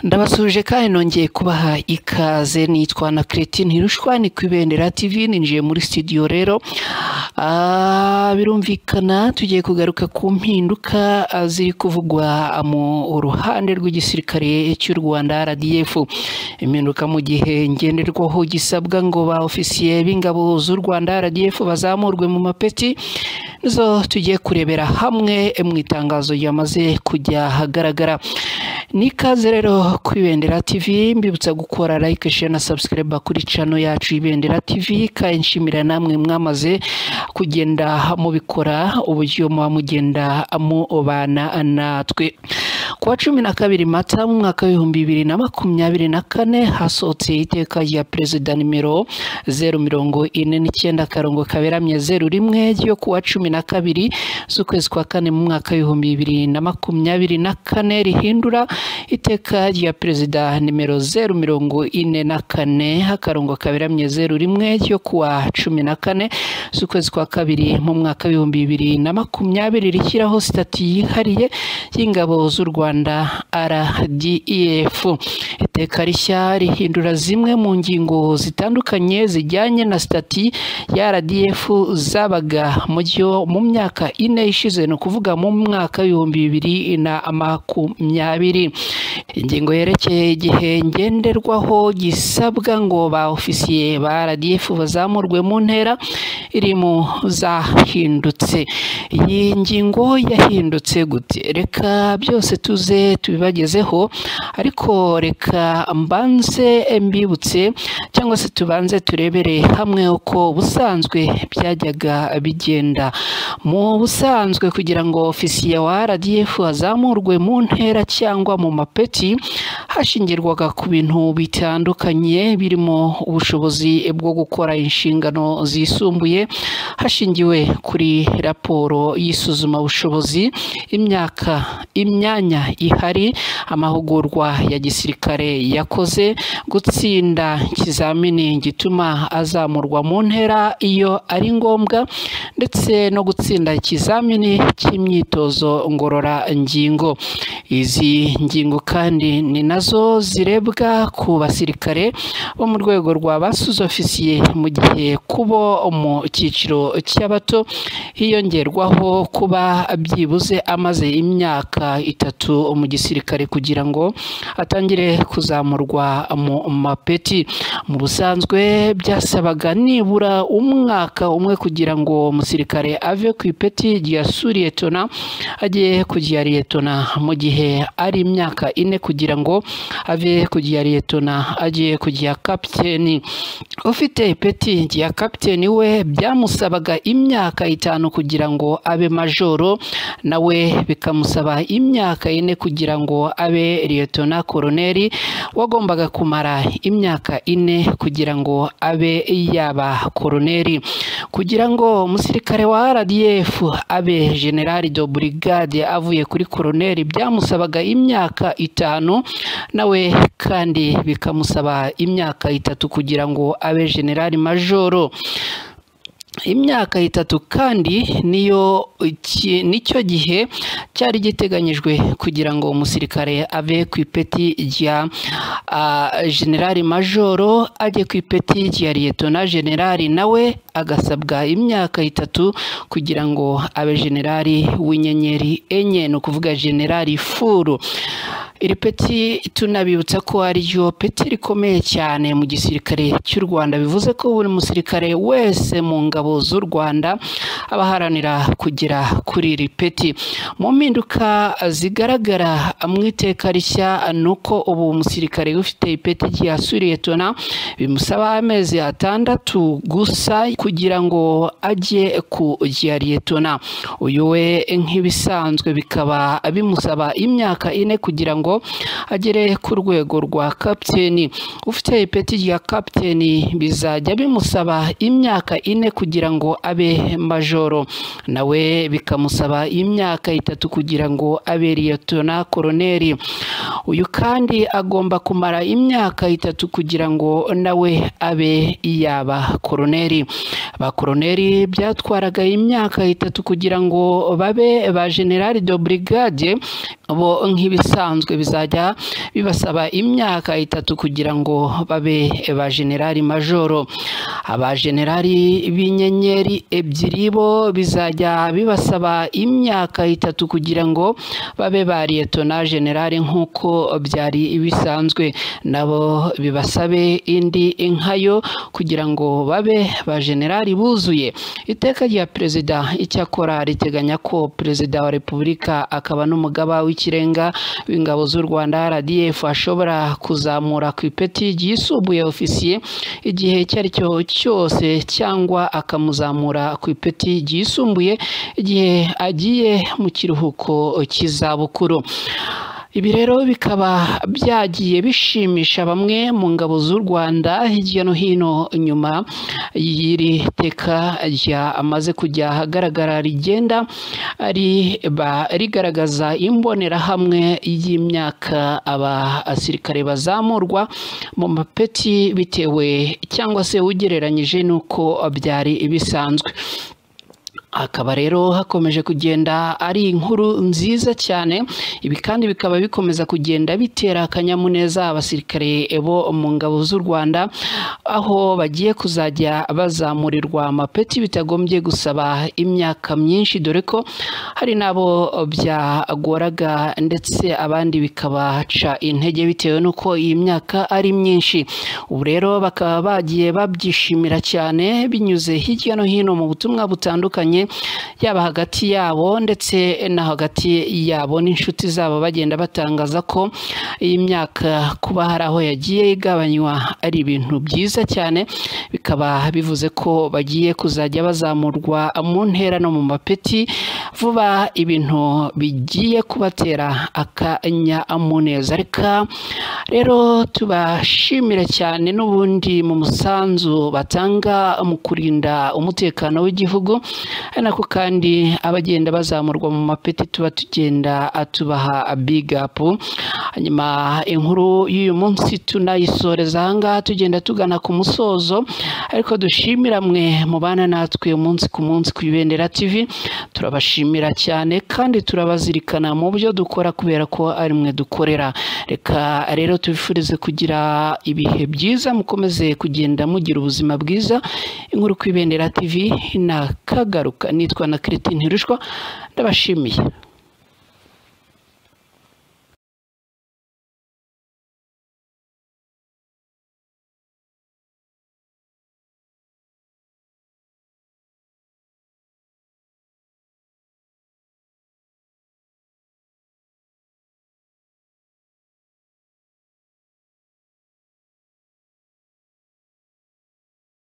ndabasuje kandi nongeye kubaha ikaze nitwa na kereti ntirushwa ni ku ibendera tv ninjiye muri studio rero birumvikana tugiye kugaruka ku mpinduka ziri kuvugwa mu ruhande rw'igisirikare cy'u rwanda rdf impinduka mu gihe ngenderwaho gisabwa ngo ba ofisiye b'ingabo z'u rwanda rdf bazamurwe mu mapeti nizo tugiye kurebera hamwe mu itangazo ryamaze kujya ahagaragara ni ikaze rero ku ibendera tv mbibutsa gukora like share na subscribe kuri cano yacu ibendera tv kandi nshimira namwe mwamaze kugenda mubikora uburyo muba mugenda mubana natwe ku wa cumi na kabiri mata mu mwaka w'ibihumbi bibiri na makumyabiri na kane hasohotse iteka rya perezida nimero zeru mirongo ine n'icyenda akarongo kaberamye zeru rimwe ryo ku wa cumi na kabiri z'ukwezi kwa kane mu mwaka w'ibihumbi bibiri na makumyabiri na kane rihindura iteka rya perezida nimero zeru mirongo ine na kane akarongo kaberamye zeru rimwe ryo ku wa cumi na kane z'ukwezi kwa kabiri mu mwaka w'ibihumbi bibiri na makumyabiri rishyiraho sitati yihariye y'ingabo z'u rwanda rdef iteka rishya rihindura zimwe mu ngingo zitandukanye zijyanye na sitati ya rdf zabaga mu byo mu myaka ine ishize ni ukuvuga mu mwaka w'ibihumbi bibiri na makumyabiri ingingo yerekeye igihe ngenderwaho gisabwa ngo ba ofisiye ba rdf bazamurwe mu ntera iri mu zahindutse iyi ngingo yahindutse gute reka byose tuze tubibagezeho ariko reka mbanze mbibutse cyangwa se tubanze turebere hamwe uko ubusanzwe byajyaga bigenda mu busanzwe kugira ngo ofisiye wa rdf azamurwe mu ntera cyangwa mu mapeti hashingirwaga ku bintu bitandukanye birimo ubushobozi bwo gukora inshingano zisumbuye hashingiwe kuri raporo y'isuzumabushobozi imyaka imyanya ihari amahugurwa ya gisirikare yakoze gutsinda ikizamini gituma azamurwa mu ntera iyo ari ngombwa ndetse no gutsinda ikizamini cy'imyitozo ngororangingo izi ngingo kandi ni nazo zirebwa ku basirikare bo mu rwego rwa basuze ofisiye mu gihe kubo mu cyiciro cy'abato hiyongerwaho kuba byibuze amaze imyaka itatu mu gisirikare kugira ngo atangire kuzamurwa mu mapeti mu busanzwe byasabaga nibura umwaka umwe kugira ngo umusirikare ave ku ipeti rya suriyetona ajye ku rya liyetona mu gihe ari imyaka ine kugira ngo ave ku rya liyetona ajye ku rya kapiteni ufite ipeti rya kapiteni we byamusabaga imyaka itanu kugira ngo abe majoro nawe bikamusaba imyaka ine kugira ngo abe liyetona koroneri wagombaga kumara imyaka ine kugira ngo abe yaba koroneri kugira ngo umusirikare wa rdf abe generali do burigade avuye kuri koroneri byamusabaga imyaka itanu nawe kandi bikamusaba imyaka itatu kugira ngo abe generali majoro imyaka itatu kandi niyo nicyo gihe cyari giteganyijwe kugira ngo umusirikare ave ku ipeti rya generali majoro ajye ku ipeti rya liyetona generali nawe agasabwa imyaka itatu kugira ngo abe generali w'inyenyeri enye ni ukuvuga generali furu iri peti tunabibutsa ko ariryo peti rikomeye cyane mu gisirikare cy'u rwanda bivuze ko buri musirikare wese mu ngabo z'u rwanda aba aharanira kugera kuri iri peti mu mpinduka zigaragara mu iteka rishya ni uko ubu umusirikare ufite ipeti rya suriyetona bimusaba amezi atandatu gusa kugira ngo ajye ku rya liyetona uyu we nk'ibisanzwe bikaba bimusaba imyaka ine kugira ngo agere ku rwego rwa kapiteni ufite ipeti rya kapiteni bizajya bimusaba imyaka ine kugira ngo abe majoro nawe bikamusaba imyaka itatu kugira ngo abe liyetona koroneri uyu kandi agomba kumara imyaka itatu kugira ngo nawe abe yaba koroneri ba koroneri byatwaraga imyaka itatu kugira ngo babe ba generali do burigade bo nk'ibisanzwe bizajya bibasaba imyaka itatu kugira ngo babe ba generali majoro aba generali b'inyenyeri ebyiri bo bizajya bibasaba imyaka itatu kugira ngo babe ba liyetona generali nk'uko byari bisanzwe nabo bibasabe indi nkayo kugira ngo babe ba generali buzuye iteka rya perezida icyakora riteganya ko perezida wa repubulika akaba n'umugaba w'ikirenga w'ingabo z'u rwanda rdf ashobora kuzamura ku ipeti ryisumbuye ofisiye igihe icyo ari cyo cyose cyangwa akamuzamura ku ipeti ryisumbuye igihe agiye mu kiruhuko cy'izabukuru ibi rero bikaba byagiye bishimisha bamwe mu ngabo z'u rwanda hirya no hino nyuma y'iri teka ryamaze kujya ahagaragara rigenda rigaragaza imbonerahamwe y'imyaka abasirikare bazamurwa mu mapeti bitewe cyangwa se ugereranyije n'uko byari bisanzwe hakaba rero hakomeje kugenda ari inkuru nziza cyane ibi kandi bikaba bikomeza kugenda bitera akanyamuneza abasirikare bo mu ngabo z'u rwanda aho bagiye kuzajya bazamurirwa amapeti bitagombye gusaba imyaka myinshi dore ko hari n'abo byagoraga ndetse abandi bikabaca intege bitewe n'uko iyi myaka ari myinshi ubu rero bakaba bagiye babyishimira cyane binyuze hirya no hino mu butumwa butandukanye yaba hagati yabo ndetse na hagati yabo n'inshuti zabo bagenda batangaza ko iyi myaka kuba hari aho yagiye igabanywa ari ibintu byiza cyane bikaba bivuze ko bagiye kuzajya bazamurwa mu ntera no mu mapeti vuba ibintu bigiye kubatera akanyamuneza reka rero tubashimira cyane n'ubundi mu musanzu batanga mu kurinda umutekano w'igihugu ari nako kandi abagenda bazamurwa mu mapeti tuba tugenda tubaha bigapu hanyuma inkuru y'uyu munsi tunayisoreza ahangaha tugenda tugana ku musozo ariko dushimira mwe mubana natwe umunsi ku munsi ku ibendera tv turabashimira cyane kandi turabazirikana mu byo dukora kubera ko ari mwe dukorera reka rero tubifurize kugira ibihe byiza mukomeze kugenda mugira ubuzima bwiza inkuru ku ibendera tv na kagaruka nitwa na Kiritine Rushwa ndabashimiye